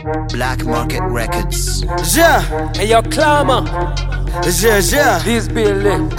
Black Market Records. Yeah, Hey, yo, clamor. yeah, yeah. This building.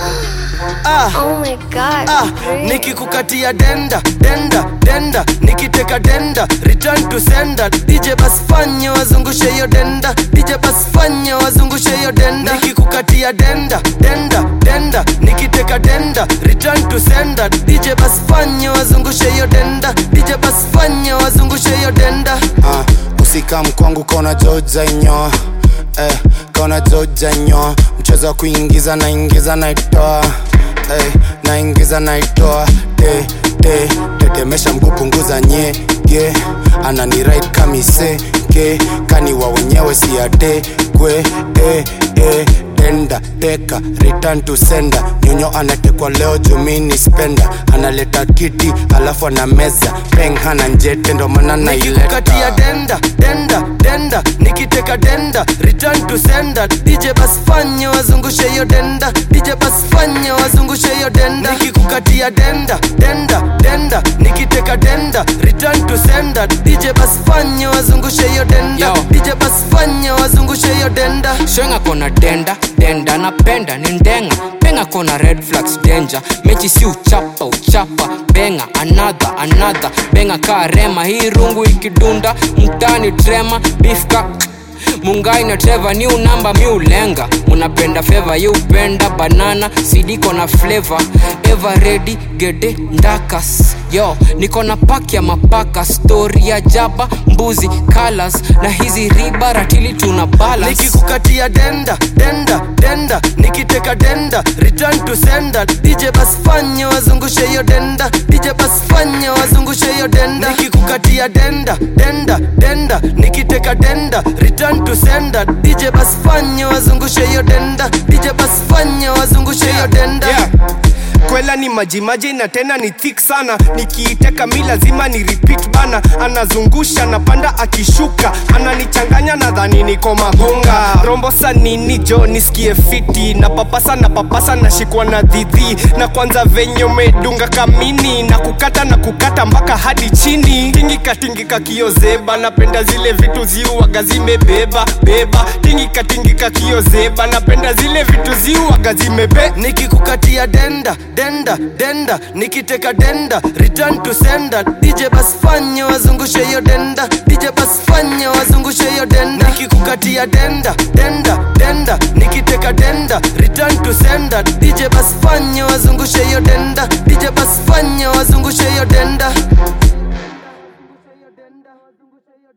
Ah, Oh my god. ah, great. nikikukatia denda denda denda nikiteka denda return to sender dj bas fanya wazungushe hiyo denda dj bas fanya wazungushe hiyo denda nikikukatia denda denda denda nikiteka denda return to sender dj bas fanya wazungushe hiyo denda dj bas fanya wazungushe hiyo denda uh, usikam kwangu kaona joja inyoa eh, kaona joja nyoa mchezo wa kuingiza naingiza naitoa eh, naingiza naitoa te, te, tetemesha mguu punguza nyege anani right kamise ke kaniwa wenyewe siate kwe eh, eh, tenda teka return to sender nyonyo anatekwa leo jumini spenda analeta kiti alafu ana meza peng hana njete ndo maana nikikukatia naileta denda denda denda nikiteka denda return to sender dj bas fanya wazungushe hiyo denda dj bas fanya wazungushe hiyo denda nikikukatia denda denda denda nikiteka denda return to sender dj bas fanya wazungushe hiyo denda Yo. dj bas fanya wazungushe hiyo denda swenga kona denda denda napenda ni ndenga penga kona red flags danger mechi si uchapa uchapa benga another another benga kaa rema hii rungu ikidunda mtani trema bifka mungai na treva ni unamba mi ulenga munapenda feva ye upenda banana sidiko na flavor ever ready gede ndakas yo niko na pak ya mapaka stori ya jaba mbuzi colors na hizi riba ratili tuna balance nikikukatia denda denda denda nikiteka denda return to sender dj bas fanya wazungushe hiyo denda dj bas fanya wazungushe hiyo denda nikikukatia denda denda denda nikiteka denda return to sender dj bas fanya wazungushe hiyo denda dj bas fanya wazungushe hiyo denda yeah. kwela ni majimaji na tena ni thick sana nikiiteka mi lazima ni repeat bana anazungusha napanda akishuka ananichanganya nadhani niko magunga rombosa nini jo nisikie fiti na papasa na papasa nashikwa na dhidhi na kwanza venye umedunga kamini na kukata na kukata mpaka hadi chini tingika tingika kiozeba napenda zile vitu ziuaga zimebeba beba tingika tingika kiozeba napenda zile vitu ziuaga zimebe nikikukatia denda denda denda nikiteka denda return to sender dj bas fanya wazungushe hiyo denda dj bas fanya wazungushe hiyo denda nikikukatia denda denda denda nikiteka denda return to sender dj bas fanya wazungushe hiyo denda dj bas